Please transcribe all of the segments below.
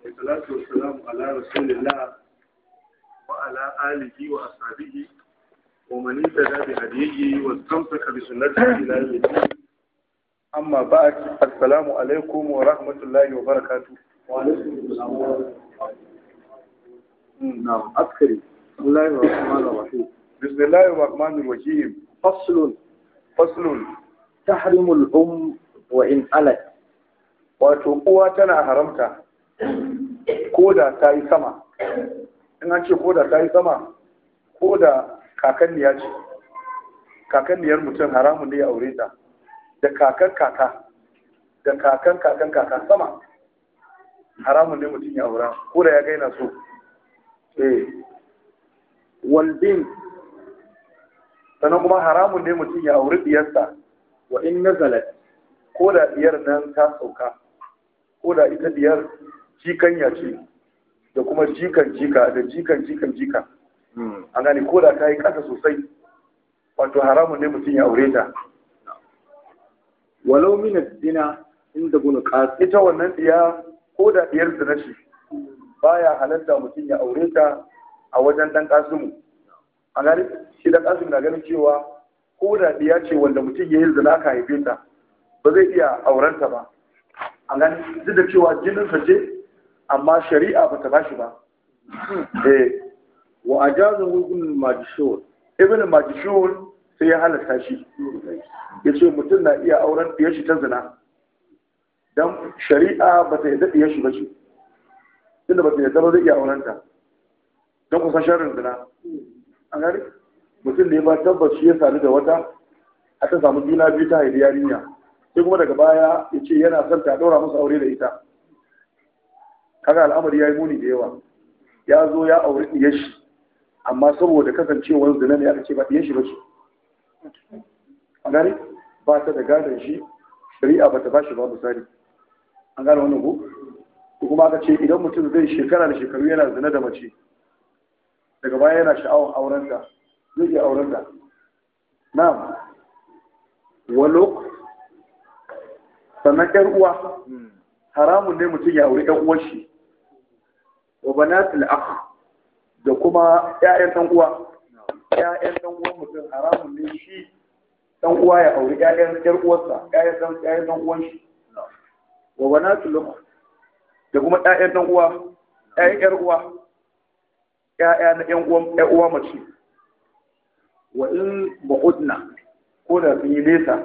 والصلاة والسلام على رسول الله وعلى آله وأصحابه ومن اهتدى بهديه واستمسك بسنته إلى يوم الدين أما بعد السلام عليكم ورحمة الله وبركاته وعليكم السلام نعم أذكري بسم الله الرحمن الرحيم بسم الله الرحمن الرحيم فصل فصل تحرم الأم وإن ألت wato uwa tana haramta ko da ta yi sama in an ce ko da ta yi sama ko da kakanniya ce kakanniyar mutum haramun ne ya aure ta da kakan kaka da kakan kakan kaka sama haramun ne mutum ya aura ko da ya gaina so eh والبنت sannan kuma haramun ne mutum ya auri diyarsa وإن نزلت ko da diyar nan ta sauka ko da ita diyar jikanya ce da kuma jikan jika da jikan jikan jika an gane ko da ta yi ƙasa sosai wato haramun ne mutum ya aure ta ولو من الزنا عند ابن قاسم ita wannan diya ko da diyar zina ce baya halatta mutum ya aure ta a wajen dan kasimu a gane shi dan kasimu na ganin cewa ko da diya ce wanda mutum ya yi zina aka haife ta ba zai iya aurenta ba a gane duk da cewa jininsa ce amma shari'a ba ta bashi ba eh وأجازه ابن الماجشور ibn majishun sai ya halatta shi ya ce mutum na iya auren ɗiyar shi ta zina don shari'a ba ta yadda ɗiyar shi ba ce tunda ba ta yadda ba zai iya auren ta don kusan sharrin zina an gani mutum ne ba tabbas shi ya sadu da wata a ta samu juna biyu ta haifi yarinya sai kuma daga baya ya ce yana son ta ɗaura musu aure da ita kaga al'amari ya yi muni da yawa ya zo ya auri ɗiyar shi amma saboda kasancewar zina ne aka ce ba ɗiyan shi ba ce a gane ba ta da gadon shi shari'a ba ta ba shi ba misali an gane wannan ko ko kuma aka ce idan mutum zai shekara da shekaru yana zina da mace daga baya yana sha'awar aurenta zai iya aurenta na'am ولو sannan ƴar uwa haramun ne mutum ya auri ƴan uwar shi وبنات الأخ da kuma ƴaƴan ɗan uwa ƴaƴan ɗan uwan mutum haramun ne shi ɗan uwa ya auri ƴaƴan ƴar uwarsa ƴaƴan ɗan ƴaƴan ɗan uwan shi وبنات الأخ da kuma ƴaƴan ɗan uwa ƴaƴan ƴar uwa ƴaƴa na ƴan uwan ƴar uwa mace وإن بعدنا ko da sun yi nesa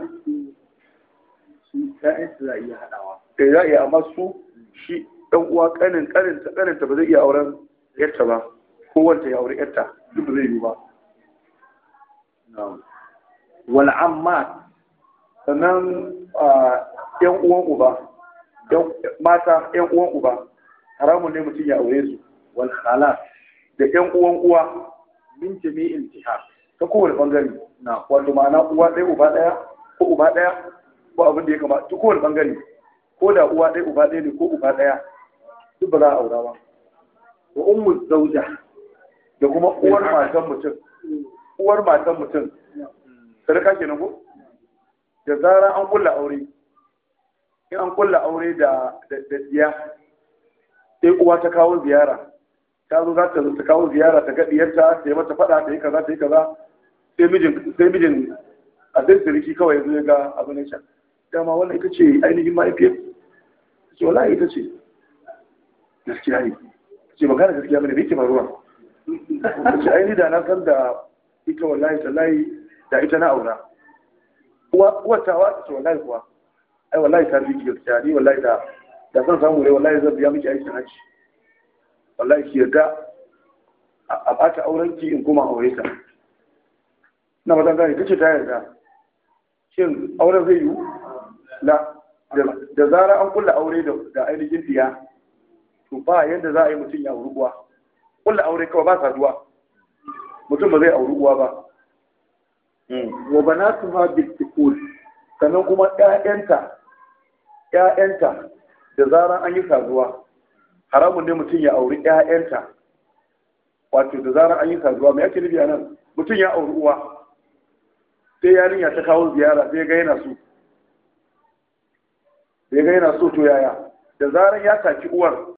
ƴaƴan su za a iya haɗawa da za a iya amma su shi ɗan uwa ƙanin ƙaninta ƙaninta ba zai iya auren ƴarta ba ko wanta ya auri ƴarta duk ba zai yi ba والعمات sannan a, ƴan uwan uba ƴan- mata ƴan uwan uba haramun ne mutum ya aure su والخالات da ƴan uwan uwa من جميع الجهات ta kowane ɓangare نعم wato ma'ana uwa ɗaya uba ɗaya ko uba ɗaya ko abin da ya kamata ta kowane ɓangare ko da uwa ɗaya uba ɗaya ne ko uba ɗaya duk ba za a aura ba وأم الزوجة da kuma uwar matan mutum uwar matan mutum sadaka kenan ko da zarar an kulla aure in an kulla aure da da da diya sai uwa ta kawo ziyara ta zo za ta ta kawo ziyara ta ga diyarta ta yi mata fada ta yi kaza ta yi kaza sai mijin sai mijin a sai siriki kawai ya zo ya ga abin ya sha dama wannan ita ce ainihin mahaifiyar ta ce wallahi ita ce gaskiya ne ta ce magana gaskiya bane me yake faruwa ta ce ainihin da na san da ita wallahi tallahi da ita na aura watawa ta ce wallahi kuwa ai wallahi ta fi gaskiya ni wallahi da da san samu ne wallahi zan biya miki aikin hajji wallahi ki yarda a a bata auren ki in kuma aure ta na matan gani kace ta yarda shin auren zai yiwu la da- da zara an kulla aure da da ainihin diya to ba yadda za a yi mutum ya auri uwa kulla aure kawai ba saduwa mutum ba zai auri uwa ba وبناتها بالدخول sannan kuma ‘ya'yanta ‘ya'yanta da zarar an yi saduwa haramun ne mutum ya auri ‘ya'yanta wato da zarar an yi saduwa mai ake nufi a nan mutum ya auri uwa sai yarinya ta kawo ziyara sai ga yana so sai ga yana so to yaya da zarar ya taki uwar